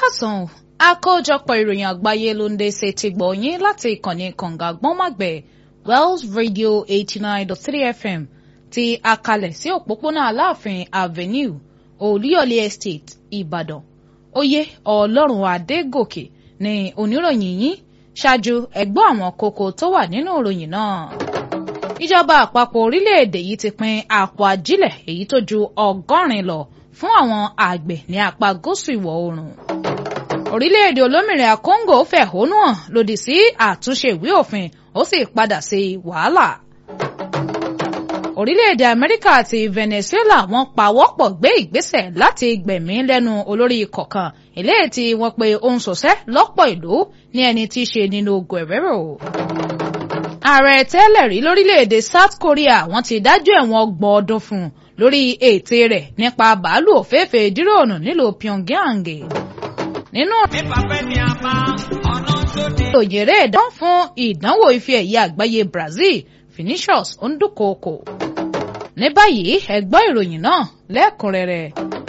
káàsán àkójọpọ̀ ìròyìn àgbáyé ló ń dé ṣe ti gbọ̀ yín láti ìkànnì kànga gbọ́nmàgbẹ̀ Wells Radio eighty nine dot three FM ti àkàlẹ̀ sí òpópónà Aláàfin Avenue Olúyọ̀lé Estate Ìbàdàn oyè Ọlọ́run Adégòkè ní oníròyìn yín ṣáájú ẹgbọ́ àwọn kókó tó wà nínú ìròyìn náà ìjọba àpapọ̀ orílẹ̀-èdè yìí ti pín àpò ajílẹ̀ èyí tó ju ọgọ́rin lọ fún àwọn àgbẹ̀ ní apá gúúsù ìwọ̀ oòrùn orílẹ̀-èdè olómìnira Congo fẹ̀hónú hàn lòdì sí àtúnṣe ìwé òfin ó sì padà sí wàhálà orílẹ̀-èdè Amẹ́ríkà àti Venezuela wọ́n pawọ́pọ̀ gbé ìgbésẹ̀ láti gbẹ̀mí lẹ́nu olórí ikọ̀ kan eléyìí tí wọ́n pe ó ń ṣọṣẹ́ lọ́pọ̀ ìlú ní ẹni tí í ṣe nínú Guerrero ààrẹ tẹ́lẹ̀ rí lórílẹ̀‐èdè South Korea wọ́n ti dájọ́ ẹ̀wọ̀n ọgbọ̀n ọdún fún un lórí ète rẹ̀ nípa bàálù òféèfé díròònù nílùú Pyongyang. nínú òyèrè ìdán fún ìdánwò ife ẹ̀yẹ àgbáyé Brazil Vinicius ndúkòkò. ní báyìí ẹ gbọ́ ìròyìn náà lẹ́kùnrẹ́rẹ́.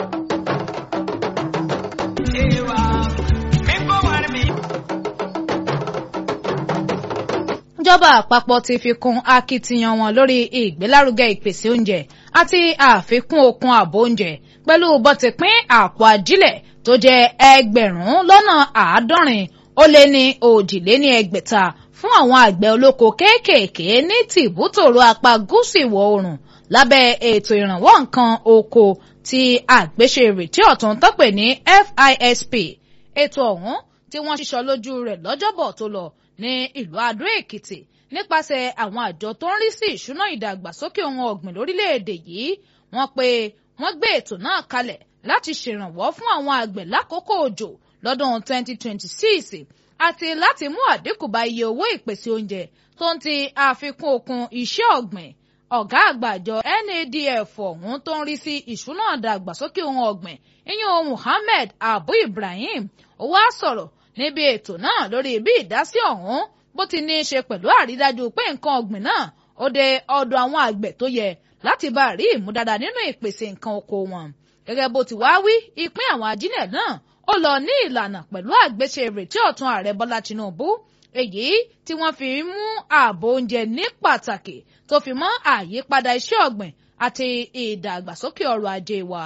ìjọba àpapọ̀ ti fi kún akitiyan wọn lórí ìgbélárugẹ ìpèsè oúnjẹ àti àfikún okun ààbò oúnjẹ pẹ̀lú bó ti pín àpò ajílẹ̀ tó jẹ́ ẹgbẹ̀rún lọ́nà àádọ́rin ó lé ní òjìléní ẹgbẹ̀ta fún àwọn àgbẹ̀ olóko kéékèèké ní tìbútòrò apá gúúsù ìwọ̀ oòrùn lábẹ́ ètò ìrànwọ́ nǹkan oko tí àgbéṣe ìrètí ọ̀tún tọ́pẹ̀ ní FISP ètò ọ̀hún tí wọ́n ṣiṣọ́ lójú rẹ̀ lọ́jọ́bọ̀ tó lọ ní ìlú Adó Èkìtì nípasẹ̀ àwọn àjọ tó ń rí sí ìṣúná ìdàgbàsókè ohun ọ̀gbìn lórílẹ̀‐èdè yìí wọ́n pé wọ́n gbé ètò náà kalẹ̀ láti ṣèrànwọ́ fún àwọn àgbẹ̀ lákòókò òjò lọ́dún 2026 àti láti mú àdínkù bá iye owó ìpèsè oúnjẹ tó ń ti àfikún okun iṣẹ́ ọ̀gbìn ọ̀gá àgbà àjọ NADF ọ̀hún tó ń rí sí ìṣúná ìdàgbàsókè ohun ọ̀gbìn ìyẹn Muhammed Abu Ibrahim ó wá sọ̀rọ̀ níbi ètò náà lórí bí ìdásí ọ̀hún bó ti ní í ṣe pẹ̀lú àrídájú pé nǹkan ọ̀gbìn náà ó dé ọ̀dọ̀ àwọn àgbẹ̀ tó yẹ láti bá rí ìmúdára nínú ìpèsè nǹkan oko wọn. gẹ́gẹ́ bó ti wá wí ìpín àwọn ajílẹ̀ náà ó lọ ní ìlànà pẹ̀lú àgbéṣe ìrètí ọ̀tun ààrẹ Bọ́lá Tinubu èyí tí wọ́n fi mú ààbò oúnjẹ ní pàtàkì tó fi mọ́ àyípadà iṣẹ́ ọ̀gbìn àti ìdàgbàsókè ọrọ̀ ajé wa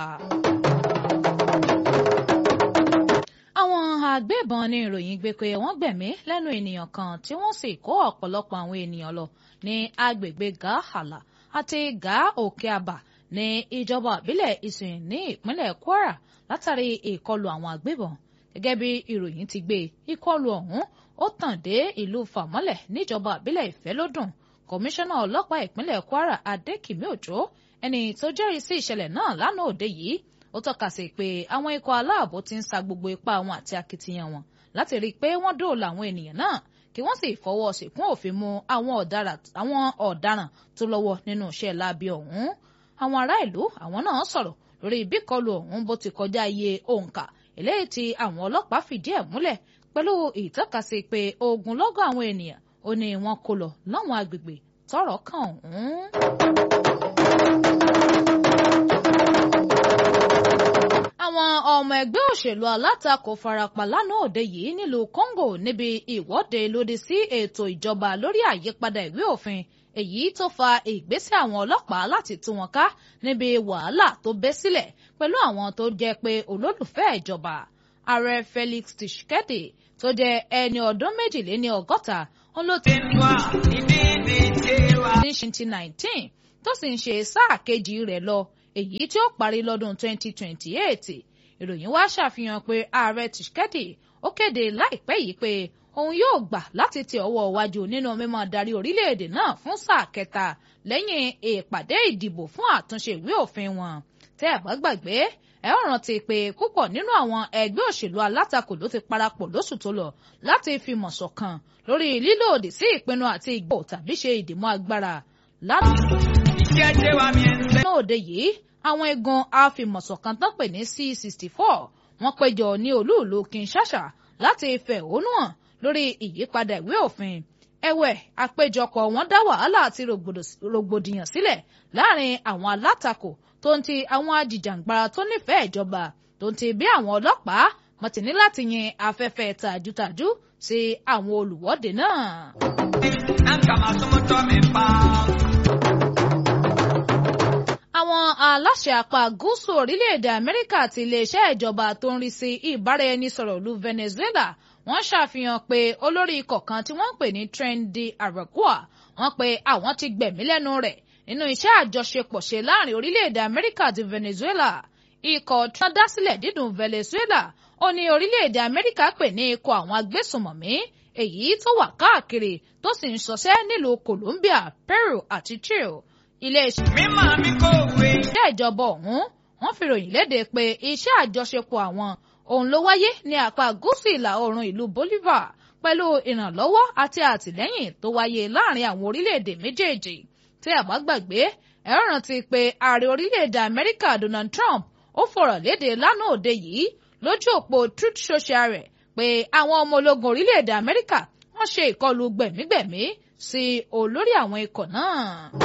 àwọn agbébọn ní ìròyìn gbé pé wọ́n gbẹ̀mí lẹ́nu ènìyàn kan tí wọ́n sì kó ọ̀pọ̀lọpọ̀ àwọn ènìyàn lọ ní agbègbè Gàhálà àti Gà Òkè Àbà ní ìjọba ìbílẹ̀ Ìsìn ní ìpínlẹ̀ Kwara látàrí ìkọlù àwọn agbébọn gẹ́gẹ́ bí ìròyìn ti gbé ìkọlù ọ̀hún ó tàn dé ìlú Fàmọ́lẹ̀ níjọba ìbílẹ̀ Ìfẹ́lódùn kọmíṣánná ọlọ́pàá ìpínlẹ̀ Kwara Adékìmí Òjó ẹni tó jẹ́rìí sí ìṣẹ̀lẹ̀ náà lánàá òde yìí ó tọ́ka sí pé àwọn ikọ̀ aláàbò ti ń sa gbogbo ipá wọn àti akitiyan wọn láti rí i pé wọ́n dóòlà àwọn ènìyàn náà kí wọ́n sì fọwọ́ síkún òfin mú àwọn ọ̀daràn tó lọ́wọ́ nínú iṣẹ́ láabi ọ̀hún. àwọn ará ìlú àwọn náà sọ̀rọ̀ lórí ìbíkọlù ọ̀hún bó ti kọjá iye òǹkà eléyìí tí àwọn ọlọ́pàá fìdí ẹ̀ múlẹ̀ pẹ̀lú ìtọ́kasí pé ogunlọ́gọ̀ àwọn ènìyàn ó ní wọ́n kó lọ láwọn agbègbè tọ́rọ̀ kàn ọ̀hún. àwọn ọmọ ẹgbẹ́ òṣèlú alátakò farapa lánàá òde yìí nílùú Congo níbi ìwọ́de lòdì sí ètò ìjọba lórí àyípadà ìwé òfin èyí tó fa ìgbésẹ̀ àwọn ọlọ́pàá láti tú wọn ká níbi wàhálà tó bẹ́ sílẹ̀ pẹ̀lú àwọn tó jẹ́ pé olólùfẹ́ ìjọba ààrẹ Felix Tshisekedi tó jẹ́ ẹni ọdún méjìléní ọgọ́ta olóòtú ní 2019 tó sì ń ṣe sáà kejì rẹ̀ lọ èyí tí ó parí lọ́dún 2028 ìròyìn wá ṣàfihàn pé ààrẹ Tshisekedi ó kéde láìpẹ́ yìí pé òun yóò gbà láti tẹ ọwọ́ iwájú nínú mímọ́ darí orílẹ̀-èdè náà fún sáà kẹta lẹ́yìn ìpàdé ìdìbò fún àtúnṣe ìwé òfin wọn tẹ́ ẹ̀ bá gbàgbé ẹ ó rántí pé púpọ̀ nínú àwọn ẹgbẹ́ òṣèlú alátakò ló ti parapọ̀ lóṣù tó lọ láti fìmọ̀ ṣọ̀kan lórí lílòdì sí ìpinnu àti ìgbò tàbí ṣe ìdìmọ́ agbára láti òde yìí àwọn igun afìmọ̀ṣọ̀kan tán pè ní C64 wọ́n péjọ ní olúùlú Kinshasa láti fẹ̀hónú hàn lórí ìyípadà ìwé òfin ẹ̀wẹ̀ àpéjọpọ̀ wọn dá wàhálà àti rògbòdìyàn sílẹ̀ láàrin àwọn alátakò tó ń ti àwọn ajìjàǹgbara tó nífẹ̀ẹ́ ìjọba tó ń ti bí àwọn ọlọ́pàá wọ́n ti ní láti yin afẹ́fẹ́ tàjútàjú sí àwọn olùwọ́de náà. àwọn aláṣẹ apá gúúsù orílẹ̀-èdè amẹ́ríkà àti iléeṣẹ́ ìjọba tó ń rí sí ìbáraẹnisọ̀rọ̀ ìlú venezuela wọ́n ṣàfihàn pé olórí ikọ̀ kan tí wọ́n ń pè ní trendy aragua wọ́n pe àwọn ti gbẹ̀mí lẹ́nu rẹ̀ nínú iṣẹ́ àjọṣepọ̀ ṣe láàrin orílẹ̀-èdè amẹ́ríkà àti venezuela ikọ̀ tí wọ́n dá sílẹ̀ dídùn venezuela ó ní orílẹ̀-èdè amẹ́ríkà pè ní ikọ̀ àwọn agbésùnmọ̀mí èyí tó wà káàkiri tó sì ń ṣọṣẹ́ nílùú colombia peru àti chile iléeṣẹ́ ìjọba ọ̀hún wọ́n fi ròyìn léde pé iṣẹ́ àjọṣepọ̀ àwọn òun ló wáyé ní apá gúúsù ìlà oòrùn ìlú bolivar pẹ̀lú ìrànlọ́wọ́ àti àtìlẹ́yìn tó wáyé láàrin àwọn orílẹ̀-èdè méjèèjì tí a bá gbàgbé ẹ rántí pé ààrẹ orílẹ̀-èdè amẹ́ríkà donald trump ó fọ̀rọ̀ léde lánàá òde yìí lójú òpó truth social rẹ̀ pé àwọn ọmọ ológun orílẹ̀-èdè amẹ́ríkà wọ́n ṣe ìkọlù gbẹ̀mígbẹ̀mí sí olórí àwọn ikọ̀ náà.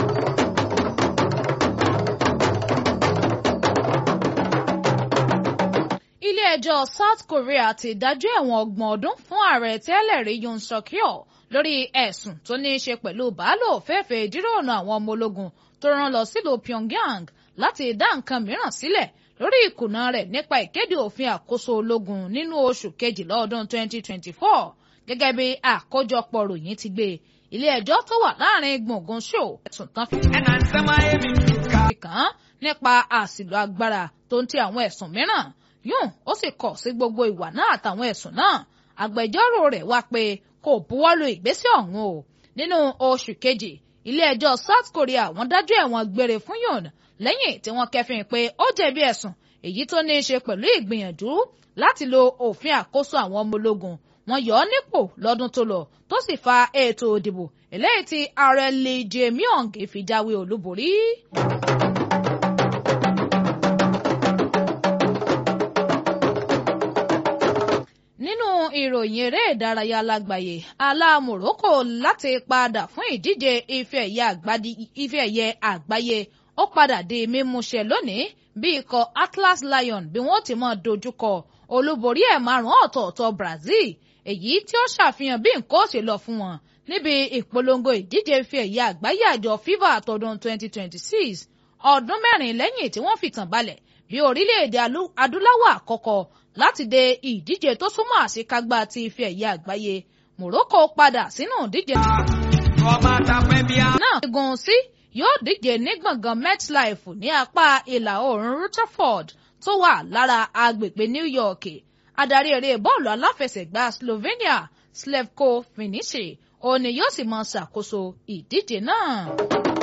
ilé-ẹjọ́ south korea ti dájọ́ ẹ̀wọ̀n ọgbọ̀n ọdún fún ààrẹ tẹ́lẹ̀ rí yoon suk yeol lórí ẹ̀sùn tó ní í ṣe pẹ̀lú bàálù òféèfé ìdírònà àwọn ọmọ ológun tó rán lọ sílùú pyongyang láti dá nǹkan mìíràn sílẹ̀ lórí ìkùnà rẹ̀ nípa ìkéde òfin àkóso ológun nínú oṣù kejìlá ọdún 2024 gẹ́gẹ́ bí àkójọpọ̀ ròyìn ti gbé ilé-ẹjọ́ tó wà láàrin gbùngbùn ṣò ẹ̀sùn tán fi kàn án nípa àṣìlò agbára tó ń ti àwọn ẹ̀sùn mìíràn yún ó sì kọ̀ sí gbogbo ìwà náà àtàwọn ẹ̀sùn náà agbẹjọ́rò rẹ̀ wá pé kò buwọ́lu ìgbésẹ̀ ọ̀hún o nínú oṣù kejì ilé-ẹjọ́ South Korea wọ́n dájọ́ ẹ̀wọ̀n gbére fún Yoon lẹ́yìn tí wọ́n kẹ́fìn pé ó jẹ̀bi ẹ̀sùn èyí tó ní í ṣe pẹ̀lú ìgbìyànjú láti lo òfin àkóso àwọn ọmọ ológun wọ́n yọ ọ́ nípò lọ́dún tó lọ tó sì fa ètò òdìbò eléyìí tí ààrẹ Lee Jae-myung fi jáwé olúborí. nínú ìròyìn eré ìdárayá lágbàáyé alá Morocco láti padà fún ìdíje ife ẹ̀yẹ àgbáyé ó padà di mímúṣẹ lónìí bí ikọ̀ Atlas Lion bí wọ́n ti máa dojúkọ olúborí ẹ̀ márùn-ún ọ̀tọ̀ọ̀tọ̀ Brazil èyí tí ó ṣàfihàn bí nǹkan ó ṣe lọ fún wọn níbi ìpolongo ìdíje ife ẹ̀yẹ àgbáyé àjọ FIFA àtọdún 2026 ọdún mẹ́rin lẹ́yìn tí wọ́n fìtàn balẹ̀ bí orílẹ̀-èdè adúláwọ̀ àkọ́kọ́ láti de ìdíje tó súnmọ́ àṣekágbá ti ife ẹ̀yẹ àgbáyé Morocco padà sínú ìdíje náà gun sí yóò díje ní gbọ̀ngàn MetLife ní apá ìlà oòrùn Rutherford tó wà lára agbègbè New York adarí eré bọ́ọ̀lù aláfẹsẹ̀gbá Slovenia Slavko Vinici òní yóò sì máa ṣàkóso ìdíje náà.